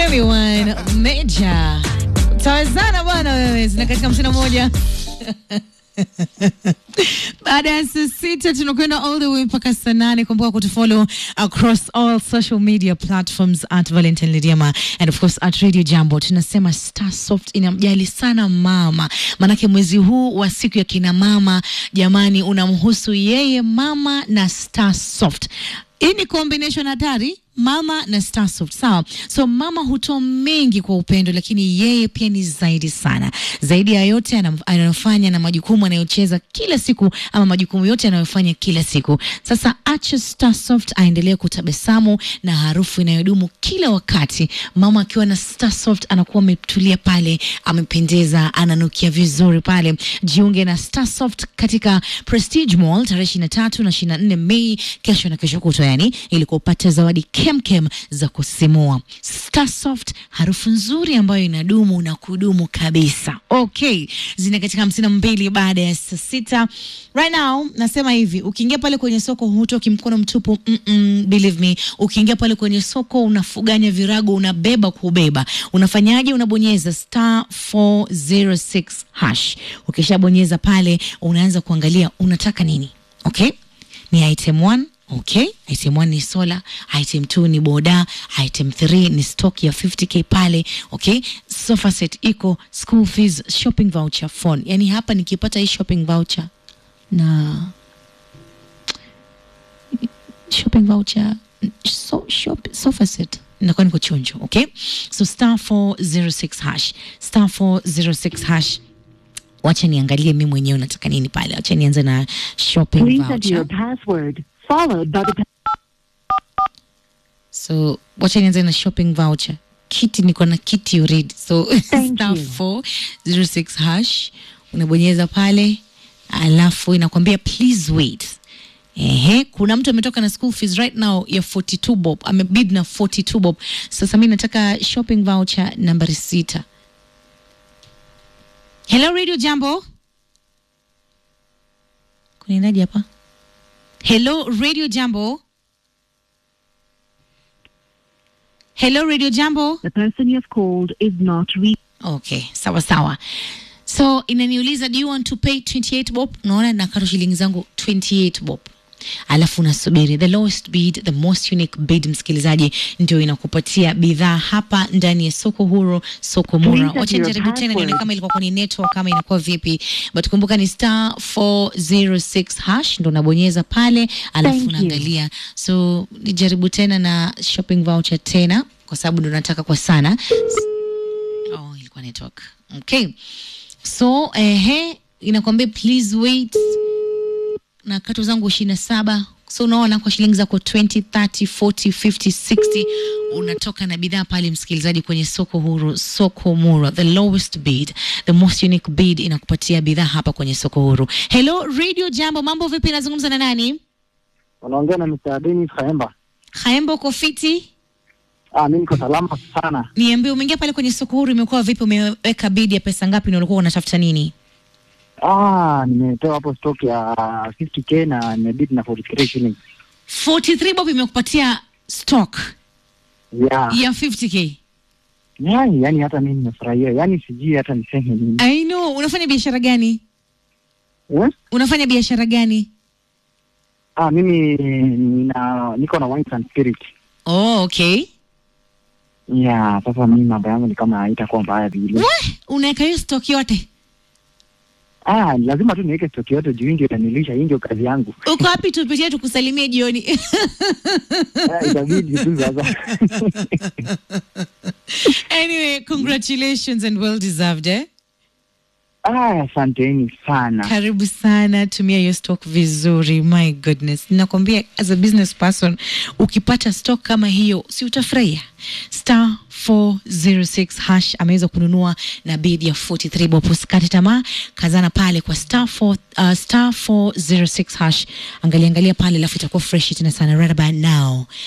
Femi One Meja, tawezana bwana wewe, zina katika hamsini na moja baada ya saa sita tunakwenda all the way mpaka saa nane. Kumbuka kutufollow across all social media platforms at Valentine Lidiama and of course at Radio Jambo. Tunasema Starsoft inamjali sana mama, manake mwezi huu wa siku ya kina mama, jamani, unamhusu yeye mama na Starsoft. Hii ni combination hatari mama na Starsoft, sawa. So mama hutoa mengi kwa upendo, lakini yeye pia ni zaidi sana. Zaidi ya yote anam- anayofanya na majukumu anayocheza kila siku, ama majukumu yote anayofanya kila siku. Sasa acha Starsoft aendelee kutabasamu na harufu inayodumu kila wakati. Mama akiwa na Starsoft anakuwa ametulia pale, amependeza, ananukia vizuri pale. Jiunge na Starsoft katika Prestige Mall tarehe 23 na 24 Mei, kesho na kesho kutwa, yani ili kupata zawadi kemkem za kusimua. Starsoft, harufu nzuri ambayo inadumu na kudumu kabisa. Okay, zina katika hamsini na mbili baada ya saa sita. Right now nasema hivi, ukiingia pale kwenye soko hutoki mkono mtupu. Mm -mm, believe me, ukiingia pale kwenye soko unafuganya virago, unabeba kubeba. Unafanyaje? Unabonyeza star 406 hash. Ukishabonyeza pale, unaanza kuangalia unataka nini. Okay, ni item 1 Okay, item 1 ni sola, item 2 ni boda, item 3 ni stock ya 50k pale. Okay, sofa set iko, school fees, shopping voucher, phone. Yani hapa nikipata hii shopping voucher na shopping voucher so, shop, sofa set nakuwa niko chonjo. Okay, so star 406 hash, star 406 hash. Wacha niangalie mimi mwenyewe nataka nini pale. Wacha nianze na shopping Please enter voucher. your password, followed by the So wacha nianze na shopping voucher. Kiti niko na kiti already. So Thank star you. 406 hash unabonyeza pale, alafu inakwambia please wait. Ehe, kuna mtu ametoka na school fees right now ya 42 bob, amebid na 42 bob. Sasa mimi nataka shopping voucher nambari sita. Hello Radio Jambo. Kunaendaje hapa? Hello Radio Jambo. Hello Radio Jambo. the person you have called is not reachable. Okay, sawa sawa. So inaniuliza do you want to pay 28 bob? Unaona nakata shilingi zangu 28 bob. Alafu unasubiri the lowest bid, the most unique bid, msikilizaji, ndio inakupatia bidhaa hapa ndani ya soko huru, soko mura. Please enter Wacha your nijaribu tena nione password. kama ilikuwa kwenye network kama inakuwa vipi, but kumbuka ni star 406 hash ndo unabonyeza pale, alafu Thank you. unaangalia. So nijaribu tena na shopping voucher tena, kwa sababu ndo nataka kwa sana. Oh, ilikuwa network. Okay. So, ehe, inakwambia please wait na kato zangu ishirini na saba so unaona kwa shilingi zako 20 30 40 50 60 unatoka na bidhaa pale msikilizaji kwenye soko huru soko mura the lowest bid the most unique bid inakupatia bidhaa hapa kwenye soko huru hello radio jambo mambo vipi nazungumza na nani Unaongea na Mr. Dennis Kaemba. haembo kofiti Ah, mimi niko salama sana. niambie umeingia pale kwenye soko huru imekuwa vipi umeweka bid ya pesa ngapi na ulikuwa unatafuta nini Ah, nimetoa hapo stock ya 50k na nimebid na 43 shillings. 43 bob imekupatia stock Yeah. ya 50k Yani, yani hata mimi nimefurahia. Yani sijui hata niseme nini. I know unafanya biashara gani Eh? unafanya biashara gani Ah, mimi nina niko na wines and spirit. oh, okay Yeah, sasa mimi mambo yangu ni kama haitakuwa mbaya vile. We, unaweka hiyo stock yote Ah, lazima tu niweke stock yote juu hii ndio itanilisha, hii ndio kazi yangu. uko wapi tupitie tukusalimie jioni Ah, itabidi tu sasa. anyway congratulations and well deserved eh? Ah, asanteni sana. karibu sana tumia hiyo stock vizuri my goodness nakwambia as a business person ukipata stock kama hiyo si utafurahia star 406 hash ameweza kununua na bid ya 43 bob usikate tamaa kazana pale kwa star 4, uh, star 406 hash angalia angalia pale alafu itakuwa fresh tena sana right about now